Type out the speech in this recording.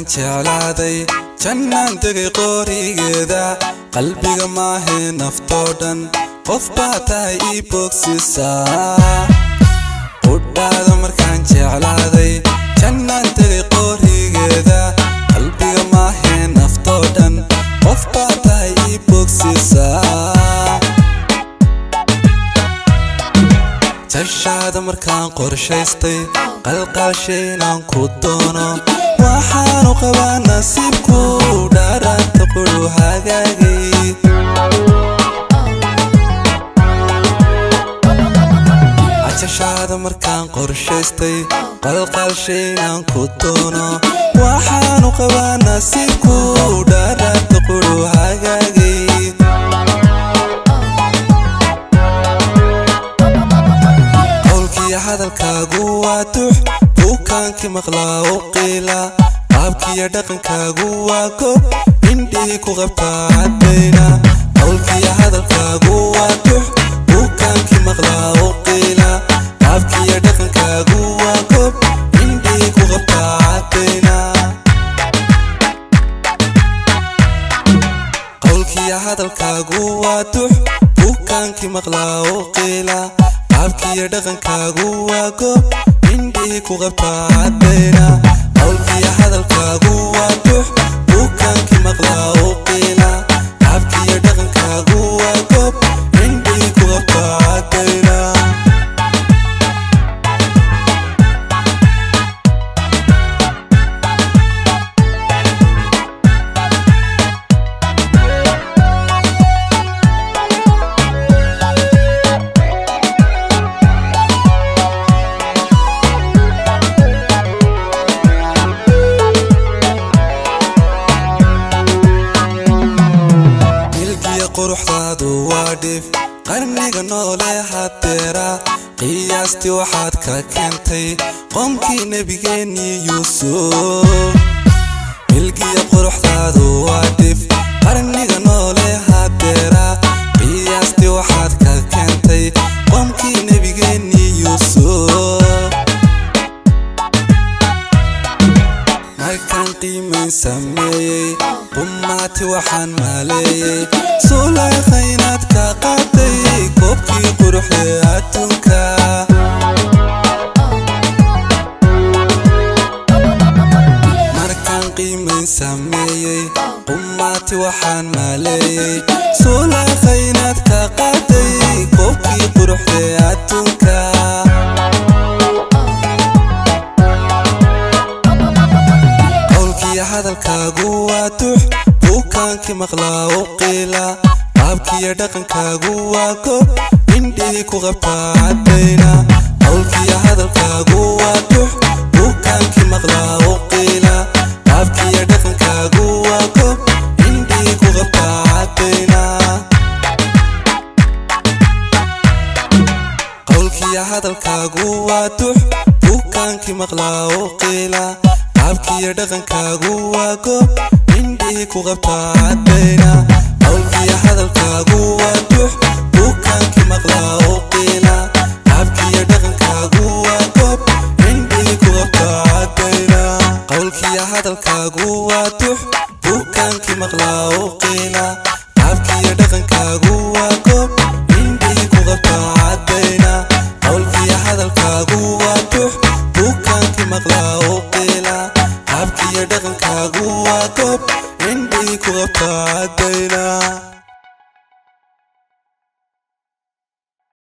jeclaaday jannaan tegay qoorigeeda qalbiga maahee naftoo dhan qof baa tahay ii bogsisaa qudhaada markaan jeclaaday jannaan tegay qoorigeeda qalbiga maahee naftoo dhan qof baa tahay ii bogsisaa jashaada markaan qorshaystay qalqaalshay inaan ku doono waxaanu qabaa nasiibku dhaaraanta qudhu hagaagay cajashaada markaan qorshaystay qalqaalshay inaan ku doono waxaanu qabaa nasiibku dhaaraanta qudhu hagaagay qowlkiiyo hadalkaagu waa dux buukaankii maqlaa u qiila qaabkiiyo dhaqankaagu waa gob indhihii ku qabtaa caddayna qowlkiiyo hadalkaagu waa dux buukaankii maqlaa u qiila qaabkiiyo dhaqankaagu waa gob indhihii ku qabtaa caddayna qowlkiiyo hadalkaagu waa dux buukaankii maqlaa u qiila qaabkiiyo dhaqankaagu waa gob indhihii ku qabtaa caddayna qowlkiiyo hadalkaagu waa dux buukaankii maqlaa u qiila qaabkiiyo dhaqankaagu waa gob indhihii ku qabtaa caddayna milkiya quruxdaadu waa dhif qarniga noole hadeera qiyaastii waxaad ka keentay qoomkii nebigeennii yuusuf milkiya quruxdaadu waa dhif qarniga noole hadeera qiyaastii waxaad ka keentay qoomkii nebigeennii yuusuf markaan qiimayn sameeyey qummaati waxaan maaleeyey suulayqa inaad ka qaaday koobkii quruxdee adduunka markaan qiimayn sameeyey qummaati waxaan maaleeyey suulayqa inaad ka qaaday koobkii quruxdee adduunka qowlkiiyo hadalkaagu waa dux buukaankii maqlaa u qiila qaabkiiyo dhaqankaagu waa gob indhihii ku qabtaa caddayna qowlkiiyo hadalkaagu waa dux buukaankii maqlaa u qiila qaabkiiyo dhaqankaagu waa gob indhihii ku qabtaa caddayna qowlkiiyo hadalkaagu waa dux buukaankii maqlaa u qiila qaabkiiyo dhaqankaagu waa gob indhihii ku qabtaa caddayna qowlkiiyo hadalkaagu waa dux buukaankii maqlaa u qiila qaabkiiyo dhaqankaagu waa gob indhihii ku qabtaa caddayna qowlkiiyo hadalkaagu waa dux buukaankii maqlaa u qiila qaabkiiyo dhaqankaagu waa gob indhihii ku qabtaa caddayna qowlkiiyo hadalkaagu waa dux buukaankii maqlaa u